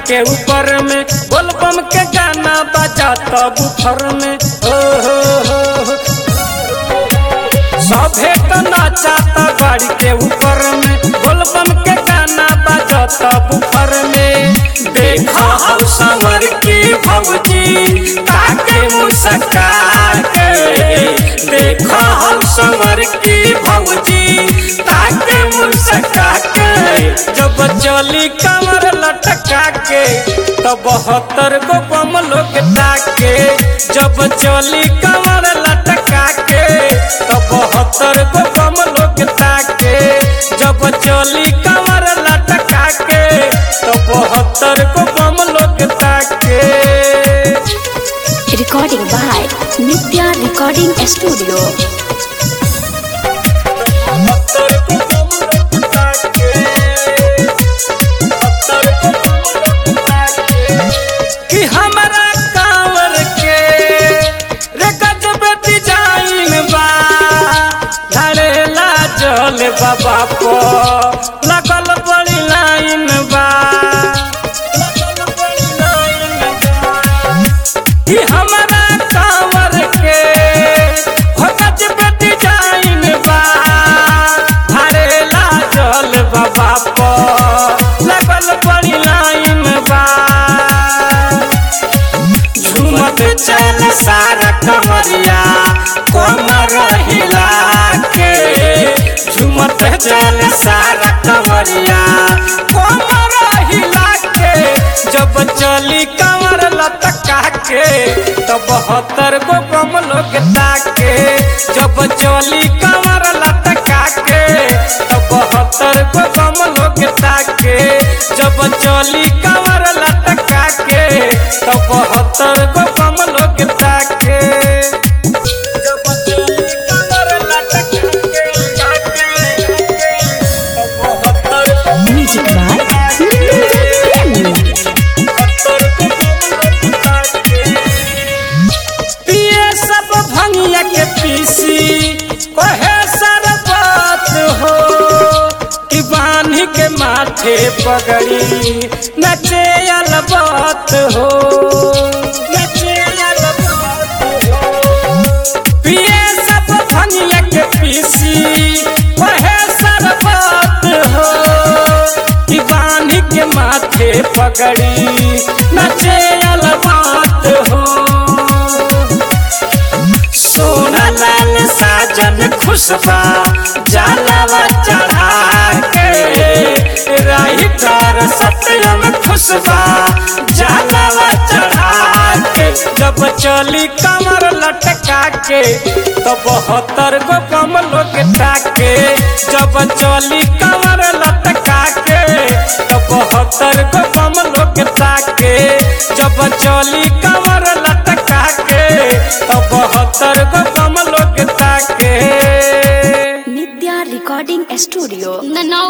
के ऊपर में बोलबम के गाना बजा तब बुफर में ओ हो हो हो। सभे तो नाचाता गाड़ी के ऊपर में बोलबम के गाना बजता बुफर में देखा हम समर की भौजी ताके मुस्का के देखा हम समर की भौजी ताके मुस्का के जब चली कमर लटका के तो बहत्तर गो बम लोग ताके जब चली कमर लटका के तो बहत्तर गो बम लोग ताके जब चली कमर लटका के तो बहत्तर गो बम लोग ताके Recording by Nitya Recording Studio. बहत्तर गो बम लोग ताके बहत्तर गो बम लोग ताके कि हमरा कांवर के रे गजब डिजाइन बा धड़ेला जल बाबा को लगल बड़ी लाइन बा लगल बड़ी लाइन बा। कि हमरा कांवर के हो गजब डिजाइन बा धड़ेला जल बाबा को लगल बड़ी लाइन बा झूमत चल सारा कमरिया कमर हिला के झूमत चल सारा कमरिया कमर हिला के जब चली कमर लटका के तो बहत्तर गो बम लोग ताके जब चली कमर लटका के तो बहत्तर गो बम लोग ताके जब चली कमर लटका के तो बहत्तर गो बम लोग ताके जब चली कमर लटका के ताके, तो बहत्तर गो Music by Nitya पिए सब भंगिया के पीसी कहे सरबत हो कि बांधी के माथे पगड़ी नचे अलबत हो नचे अलबत हो पिए सब भंगिया के पीसी कहे सरबत हो कि बांधी के माथे पगड़ी नचे अलबात हो सोना लाल साजन खुशबा जलावा चढ़ा के राही तर सत्यम खुशबा जलावा चढ़ा के जब चली कमर लटका के तो बहत्तर गो बम लोग ताके जब चली कमर लटका के तो बहत्तर गो बम लोग ताके जब चली कमर लटका के तो बहत्तर गो बम लोग ताके Nitya Recording Studio.